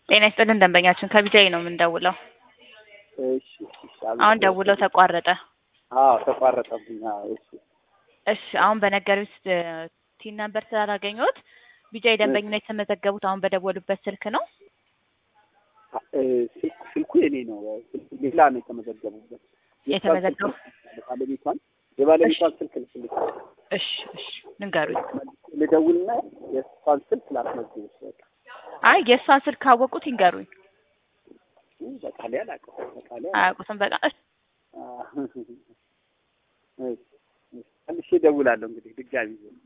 ጤና ይስጥልን ደንበኛችን ከቢጃይ ነው የምንደውለው። እሺ እሺ፣ አሁን ደውለው ተቋረጠ። አዎ ተቋረጠብኝ። አዎ እሺ እሺ አሁን በነገሩት ቲን ነምበር ስላላገኘሁት ቢጃይ ደንበኝነት የተመዘገቡት አሁን በደወሉበት ስልክ ነው። እ፣ ስልኩ ስልኩ የኔ ነው። ስልኩ ሌላ ነው የተመዘገቡበት። የተመዘገቡ ባለቤቷን የባለቤቷን ስልክ ልስልክ እሺ እሺ ንገሩኝ። ልደውልና የእሷን ስልክ ላስመዝግብሽ። በቃ አይ የእሷን ስልክ ካወቁት ይንገሩኝ። እ፣ በቃ ላይ አላውቅም። በቃ ላይ አያውቁትም። በቃ እሺ መልሼ እደውላለሁ እንግዲህ ድጋሚ